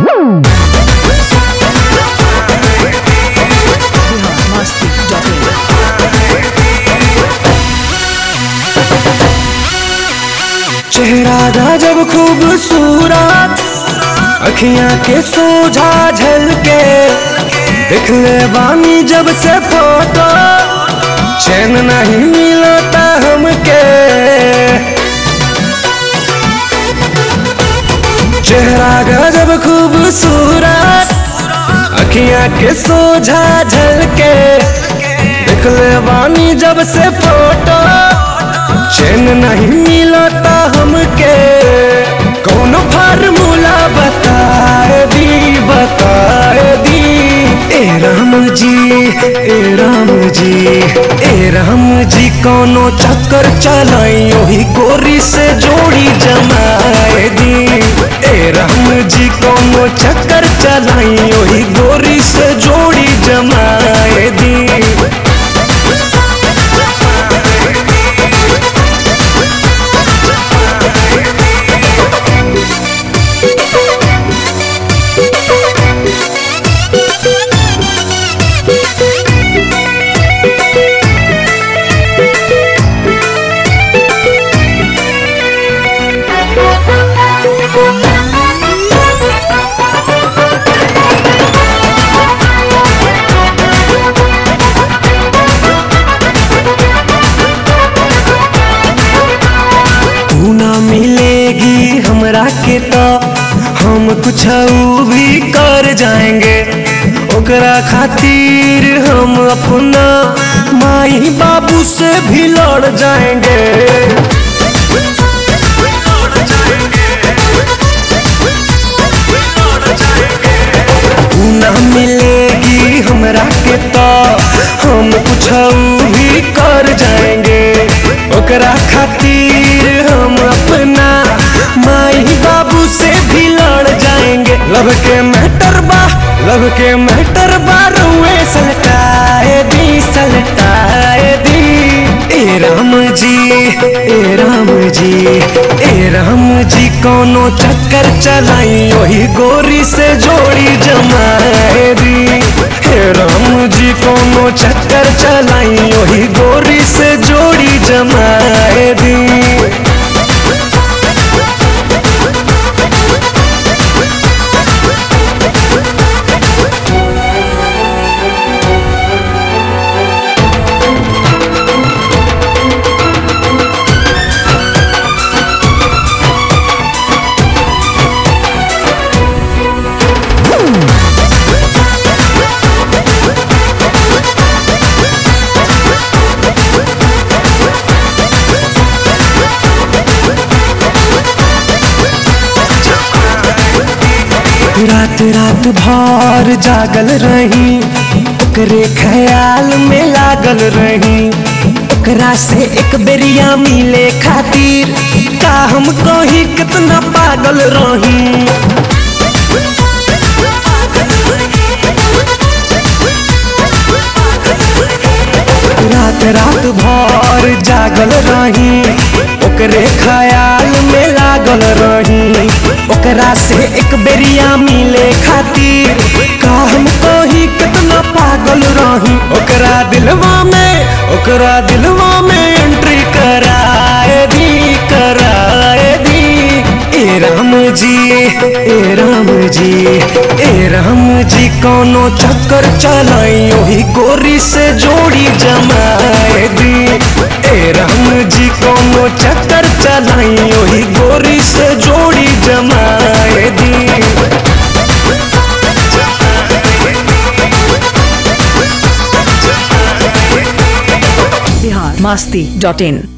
चेहरा गजब खूबसूरत अखियां के सोझा झलके देख ले बानी जब से फोटो चैन नहीं मिलता हमके चेहरा गजब खूबसूरत अखियां के सोझा झलके देख ले बानी जब से फोटो चैन नहीं मिलता हमके कौन फार्मूला बताए दी बताए दी ए राम जी ए राम जी ए राम जी कौनो चक्कर चलाई ओही गोरी से जोड़ी जमाए दी ए राम जी कौनो चक्कर चलाई ओही गोरी से जोड़ी जमाए दी तू ना मिलेगी हमरा के तो हम कुछ भी कर जाएंगे ओकरा खातिर हम अपना माई बाबू से भी लड़ जाएंगे तू ना मिलेगी हमरा के तो हम कुछ भी कर जाएंगे ओकरा खातिर हम अपना माई बाबू से भी लड़ जाएंगे लब के मैटर बा लब के मैटर बा रुए सलटाए दी सलटाए दी ए राम जी ए राम जी ए राम जी कोनो चक्कर चलाई वही गोरी से जोड़ी जमाए दी हे राम जी कोनो चक्कर चलाई वही गोरी से जोड़ी जमाए दी रात रात भर जागल रही ओकरे ख्याल में लागल रही ओकरा से एक बेरिया मिले खातिर का हम कही कितना पागल रही रात रात भर जागल रही ओकरे ख्याल में लागल रही ओकरा से एक बेरिया मिले खातिर का हम कही कितना पागल रही ओकरा दिलवा में ओकरा दिलवा में एंट्री कराए दी कराए दी ए राम जी ए राम जी ए राम जी कोनो चक्कर चलाई ओही गोरी से जोड़ी जमाए दी ए राम जी कोनो चक्कर चलाई ओही गोरी से जोड़ी जमाए दी बिहार मस्ती डॉट इन